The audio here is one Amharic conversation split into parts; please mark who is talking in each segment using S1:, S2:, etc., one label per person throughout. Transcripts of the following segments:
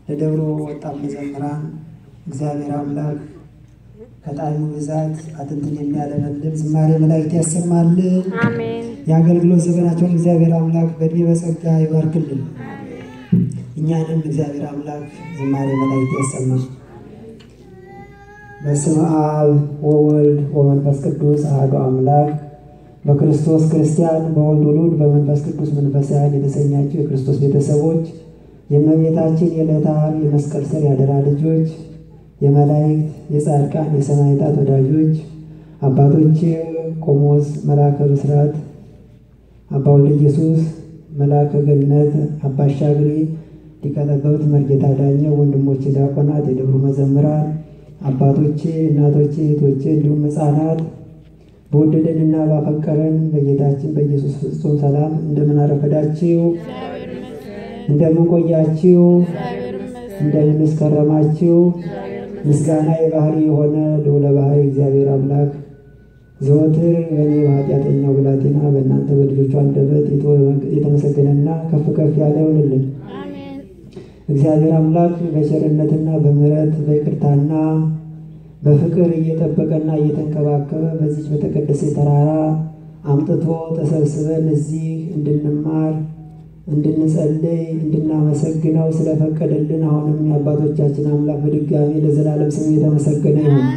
S1: ለደብሮ ወጣት መዘምራን እግዚአብሔር አምላክ ከጣዕሙ ብዛት አጥንትን የሚያለመልም ዝማሬ መላእክት ያሰማልን።
S2: አሜን።
S1: የአገልግሎት ዘመናቸውን እግዚአብሔር አምላክ በእድሜ በጸጋ ይባርክልን። እኛንም እግዚአብሔር አምላክ ዝማሬ መላእክት ያሰማል። በስመ አብ ወወልድ ወመንፈስ ቅዱስ አሐዱ አምላክ በክርስቶስ ክርስቲያን በወልድ ውሉድ በመንፈስ ቅዱስ መንፈሳውያን የተሰኛችሁ የክርስቶስ ቤተሰቦች የእመቤታችን የዕለተ ዓርብ የመስቀል ስር ያደራ ልጆች የመላእክት የጻድቃን የሰማዕታት ወዳጆች አባቶች ቆሞስ መልአከ ብስራት አባ ወልደ ኢየሱስ መልአከ ገነት አባ አሻግሬ ሊቀ ጠበብት መርጌታ ዳኘ ወንድሞቼ ዲያቆናት የደብሩ መዘምራን አባቶቼ እናቶቼ እህቶቼ እንዲሁም ሕፃናት በወደደንና ባፈቀረን በጌታችን በኢየሱስ ፍጹም ሰላም እንደምን አረፈዳችሁ? እንደምን ቆያችሁ? እንደምን እስከረማችሁ? ምስጋና የባህሪ የሆነ ልዑለ ባህሪ እግዚአብሔር አምላክ ዘወትር በእኔ በኃጢአተኛው ብላቴና በእናንተ በልጆቹ አንደበት የተመሰገነና ከፍ ከፍ ያለ ይሆንልን። እግዚአብሔር አምላክ በቸርነትና በምሕረት በይቅርታና በፍቅር እየጠበቀና እየተንከባከበ በዚች በተቀደሰ ተራራ አምጥቶ ተሰብስበን እዚህ እንድንማር እንድንጸልይ እንድናመሰግነው ስለፈቀደልን አሁንም የአባቶቻችን አምላክ በድጋሚ ለዘላለም ስሙ የተመሰገነ ይሁን።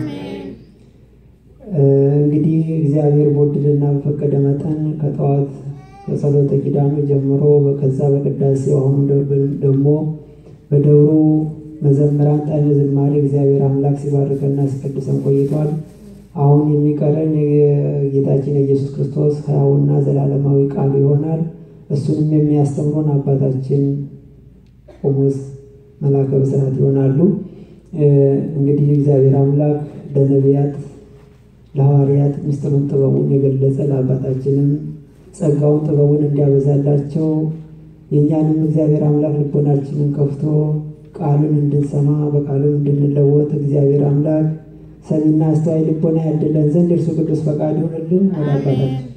S1: እንግዲህ እግዚአብሔር በወደደና በፈቀደ መጠን ከጠዋት ከጸሎተ ኪዳኑ ጀምሮ ከዛ በቅዳሴው አሁኑ ደግሞ በደብሩ መዘምራን ጣዕመ ዝማሬ እግዚአብሔር አምላክ ሲባርከና ሲቀድሰን ቆይቷል። አሁን የሚቀረን የጌታችን የኢየሱስ ክርስቶስ ሕያውና ዘላለማዊ ቃሉ ይሆናል። እሱንም የሚያስተምሩን አባታችን ቆሞስ መልአከ ብስራት ይሆናሉ። እንግዲህ እግዚአብሔር አምላክ ለነቢያት ለሐዋርያት ምስጢሩን ጥበቡን የገለጸ ለአባታችንም ጸጋውን ጥበቡን እንዲያበዛላቸው የእኛንም እግዚአብሔር አምላክ ልቦናችንን ከፍቶ ቃሉን እንድንሰማ በቃሉን እንድንለወጥ እግዚአብሔር አምላክ ሰሚና አስተዋይ ልቦና ያድለን ዘንድ እርሱ ቅዱስ ፈቃድ ይሆንልን። ወደ አባታችን